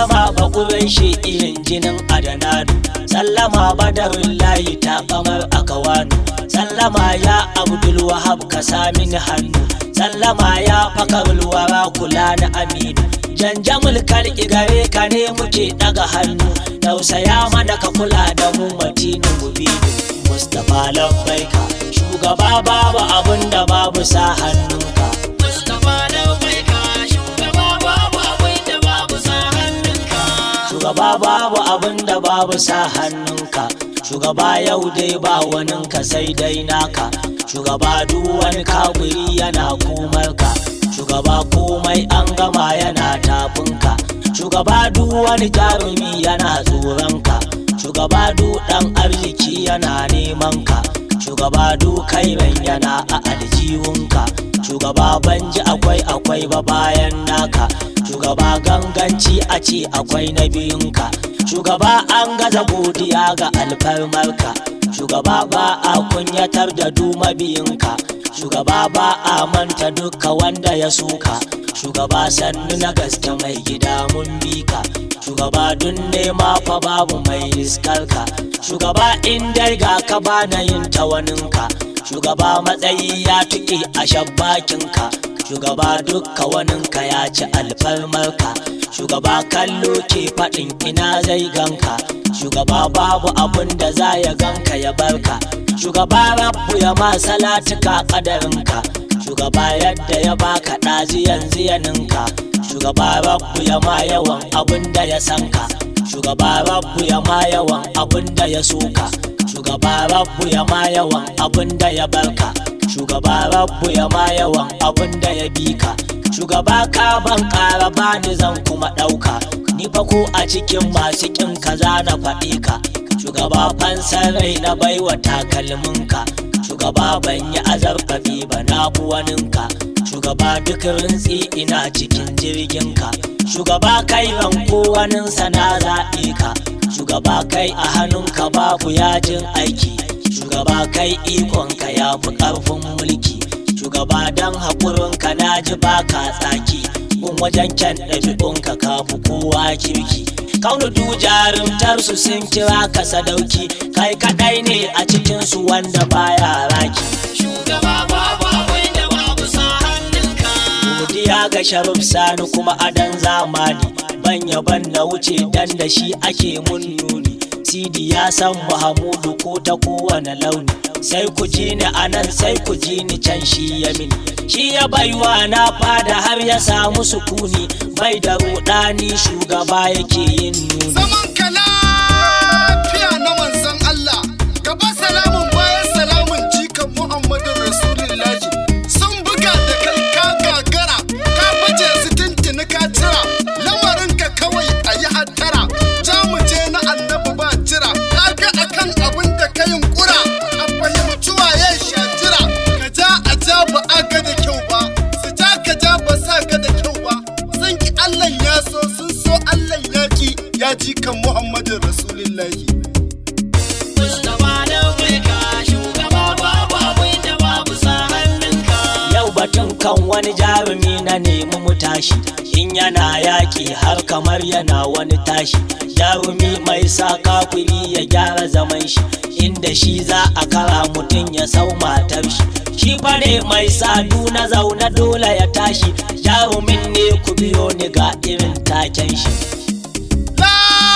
sallama ba kuren shi irin jinin adananu sallama badarin layi ta kamar akawanu sallama ya abdul wahab ka samin hannu sallama ya fakarul wara kula na aminu janjamul kar gare ka ne muke daga hannu tausaya mana ka kula da mu matinu mubinu mustapha labbaika shugaba babu abun da babu sa hannunka Mustapha Laubaika shugaba babu abin da babu sa hannunka. shugaba babu abun da babu sa hannunka shugaba yau dai ba waninka sai dai naka shugaba duk wani kafiri yana kumarka shugaba komai an gama yana tafinka shugaba duk wani jarumi yana tsoronka shugaba duk dan arziki yana neman ka shugaba duk kairan yana a aljihunka shugaba banji akwai akwai ba bayan naka shugaba ganganci a ce akwai na biyunka shugaba an gaza godiya ga alfarmarka shugaba ba a kunyatar da du mabiyinka shugaba ba a manta duka wanda ya suka shugaba sannu na gaske mai gida mun bi ka shugaba dun nema fa babu mai riskarka shugaba in dai ga ka bana yin tawaninka shugaba matsayi ya tuƙe a shabbakinka shugaba dukka waninka ya ci alfarmarka shugaba kallo ke faɗin ina zai ganka shugaba babu abun da za ya ganka ya barka shugaba rabbu ya ma salatuka ƙadarinka shugaba yadda ya baka ɗazi yanzu ya ninka shugaba rabbu ya ma yawan abun da ya sanka shugaba rabbu ya ma yawan abun da ya suka shugaba rabbu ya ma yawan abun da ya barka shugaba rabbu ya ma yawan abun da ya bika shugaba ka ban ƙara bani zan kuma ɗauka ni fa ko a cikin masu ƙin kaza na faɗi ka shugaba fansar rai na baiwa takalminka shugaba ban yi azarfafi ba na buwaninka shugaba duk rintsi ina cikin jirginka shugaba kai ranko waninsa na zaɓe ka shugaba kai a hannunka babu yajin aiki shugaba kai ikonka ya fi ƙarfin mulki shugaba don haƙurinka na ji baka tsaki kun wajen kyan ɗabi'unka ka fi kowa kirki kaunu du jarumtar su sun kira ka sadauki kai kaɗai ne a cikinsu wanda baya raki Shugaba babu abin da babu sa hannunka. godiya ga sharif sani kuma adan zamani ban yaban na wuce dan da shi ake mun nuni sidi ya san mahamudu ko ta kowane launi sai ku ji ni anan sai ku ji ni can shi ya mini shi ya baiwa na fada har ya samu sukuni bai da rudani shugaba yake yin nuni zaman ka lafiya na manzon Allah gaba salamun bayan salamun jikan Muhammadin Rasulullahi sun buga da kai ka gagara ka baje su tuntuni ka cira lamarin ka kawai a yi hattara ja mu je na annabi ba jira ka ga akan abin da ka yunkura a fahimci waye shajira ka ja a ja ba a ga da kyau ba su ja ka ja ba sa ga da kyau ba sun ki Allah ya so sun so Allah ya ki ya ji kan Muhammadin Rasulullahi Mustapha Laubaika shugaba babu abin da babu sa hannunka. yau batun kan wani jarumi na nemi mu tashi in yana yaki har kamar yana wani tashi jarumi mai sa kafiri ya gyara zaman shi inda shi za a kara mutum ya sau matar shi shi bare mai sadu na zaune dole ya tashi jarumin ne ku biyo ni ga irin taken shi La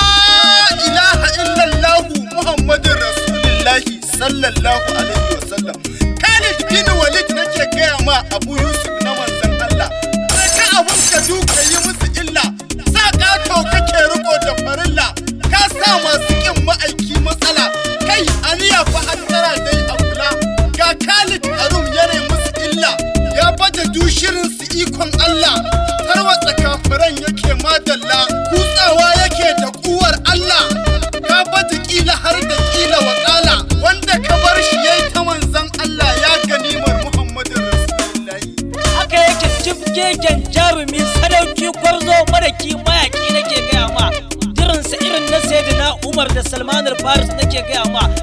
ilaha illallahu Muhammadin Rasulullahi sallallahu alaihi wasallam. Khalid bin Walid nake gaya ma Abu Yusuf na manzon Allah. Sai ka abun ka duka yi musu illa. Sa ƙato kake riko da farilla. Ka sa masu ƙin ma'aiki matsala. Kai aniya fa hattara dai a kula. Ga Khalid Arum yana musu illa. Ya baje dushirin su ikon Allah. Tarwatsa kafiran yake madalla. Kutsawa yake da kuwar Allah. Ka baje kila har da kila wakala. Wanda ka bar shi yayi ta manzon Allah ya ganimar Muhammadin Rasulullahi. haka yake jibgegen jarumi sadauki gwarzo maraki mayaki nake gaya ma dirinsa irin na sayyidina umar da salman faris nake gaya ma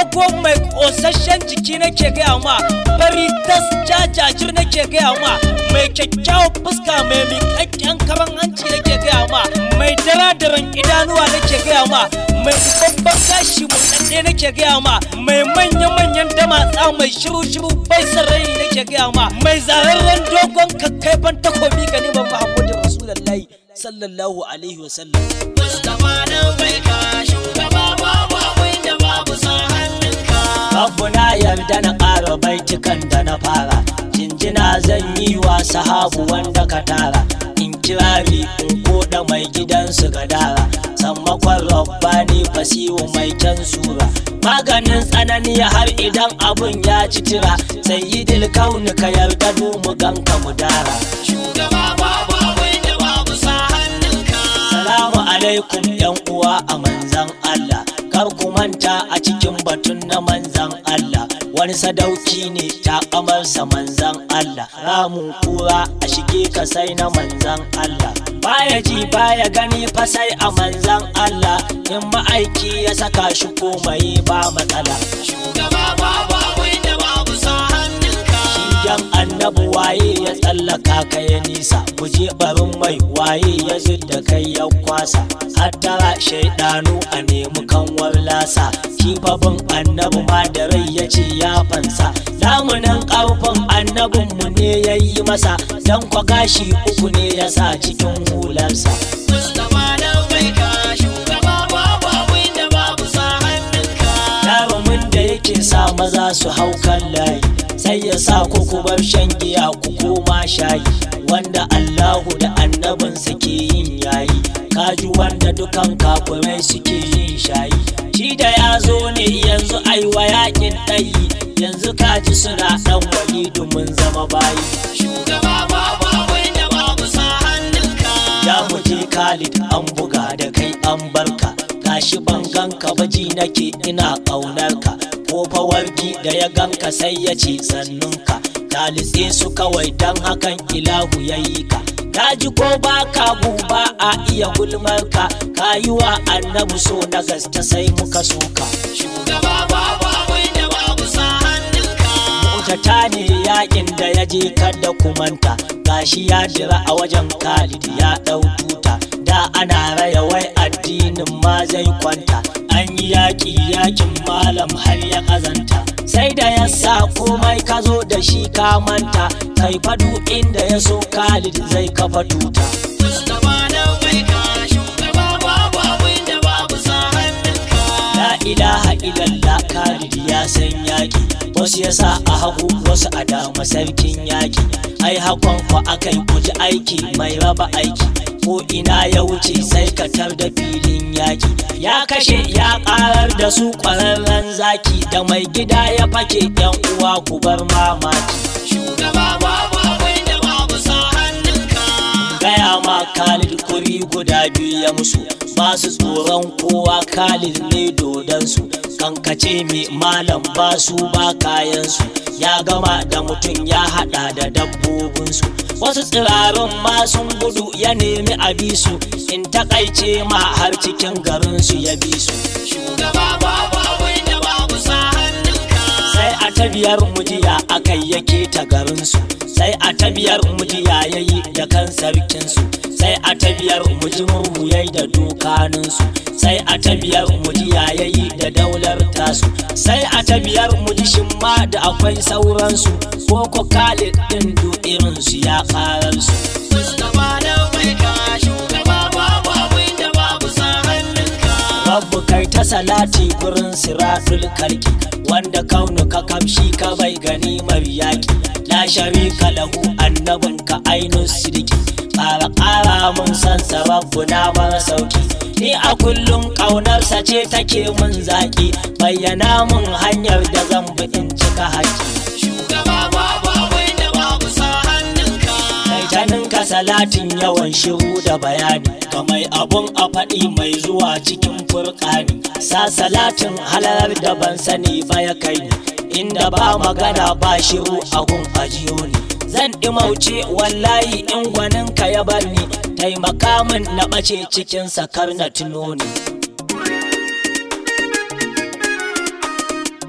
dogo mai ƙosasshen jiki nake gaya ma fari tas jajajir nake gaya ma mai kyakkyawan fuska mai miƙaƙƙen karan hanci nake gaya ma mai daradaran idanuwa nake gaya ma mai babban gashi mutsaɗe nake gaya ma mai manya-manyan damatsa mai shiru-shiru bai sarari nake gaya ma mai zararren dogon kakkaifan takobi gani ban Muhammadu Rasulullahi sallallahu alaihi wasallam Mustapha na bai ka shugaba babu abin da babu sa hannunka. Abu na yarda na ƙara baitukan da na fara Jinjina zan yi wa sahabu wanda ka tara In kirari in koda mai gidansu gadara Sammakon rabbani fasihu mai kyan sura Maganin tsanani har idan abun ya ci tira Sai yi kauni ka yarda du mu ganka mu dara Shugaba babu abin da babu sa hannunka. Salamu alaikum yan uwa a manzan Allah kar ku manta a cikin batun na manzan Allah wani sadauki ne ta kamarsa manzan Allah ramun kura a shige ka sai na manzan Allah baya ji baya gani fa sai a manzan Allah in ma'aiki ya saka shi komai ba matsala Shugaba babu abin da babu sa hannunka. Yan annabi waye ya tsallaka ka ya nisa guje barin mai waye ya da kai ya kwasa hattara shaidanu a nemi kanwar lasa kifafin annabi ma da rai ya ce ya fansa lamunan ƙarfin annabinmu ne ya yi masa don kwa gashi uku ne ya sa cikin hularsa Mustapha na bai ka shugaba babu abin da babu sa hannunka. jarumin da yake sa maza su hau kan layi sai ya sa ku ku bar shan giya ku koma shayi wanda Allahu da annabinsa ke yin yayi kaji wanda dukan kafirai suke yin shayi shi da ya zo ne yanzu aiwa yakin ɗayi yanzu kaji suna ɗan walidu mun zama bayi Shugaba babu abin da babu sa hannunka. ya muje Khalid an buga da kai an barka gashi ban ganka baji nake ina ƙaunar ka ko fawarki da ya ganka sai ya ce sannunka ka litse su kawai dan hakan ilahu ya yi ka ka ji ko ba ka ba a iya gulmar ka ka yi wa annabi so na gasta sai muka soka Shugaba babu abin da babu sa hannunka. Mutata ne yakin da ya je kada kumanta gashi ya jira a wajen Khalid ya ɗau tuta da ana raya wai addinin ma zai kwanta an yi yaƙi yakin malam har ya ƙazanta sai da ya sa komai ka zo da shi ka manta kai fadu inda ya so Khalid zai kafa tuta Mustapha na bai ka shugaba babu abin da babu sa hannunka. La ilaha illallah Khalid ya san yaki wasu ya sa a hagu wasu a dama sarkin yaki ai hakon ku akai kuji aiki mai raba aiki ko ina ya wuce sai ka tar da filin yaki ya kashe ya karar da su kwararren zaki da mai gida ya fake yan uwa ku bar mamaki Shugaba babu abin da babu sa hannunka. gaya ma Khalid kuri guda biyu ya musu ba su tsoron kowa Khalid ne dodansu kankace mai malam ba su ba kayansu ya gama da mutum ya hada da dabbobinsu wasu tsirarun ma sun gudu ya nemi a bi su in takaice ma har cikin garinsu ya bi su Shugaba babu abin da babu sa hannunka. sai a ta biyar mujiya akai yake ta garinsu sai a ta biyar mujiya yayi da kan sarkinsu sai a ta biyar muji murmuyai da dokaninsu sai a ta biyar mujiya yayi da daular tasu sai a ta biyar muji shimma da akwai sauransu ko ko Khalid din du irinsu ya kararsu Mustapha na bai ka shugaba babu abin da babu sa hannunka. Rabbu kai ta salati gurin siratul karki wanda kaunu ka kamshi ka bai ganimar yaki la sharika lahu annabin ka ainun sidiki ƙara ƙara mun san rabbu na mara sauki ni a kullum ƙaunarsa ce take mun zaki bayyana mun hanyar da zan bi in cika haƙƙi Shugaba babu abin da babu sa hannunka. kai ta ninka salatin yawan shiru da bayani ga mai abun a faɗi mai zuwa cikin furƙani sa salatin halar da ban sani ba ya kai ni inda ba magana ba shiru a gun ajiyo ne zan ɗimauce wallahi in gwaninka ya bar ni taimaka min na ɓace cikin sakar na tuno ni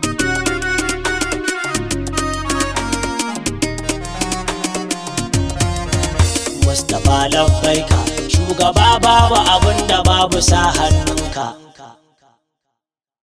mustapha labbaika shugaba babu abin da babu sa hannunka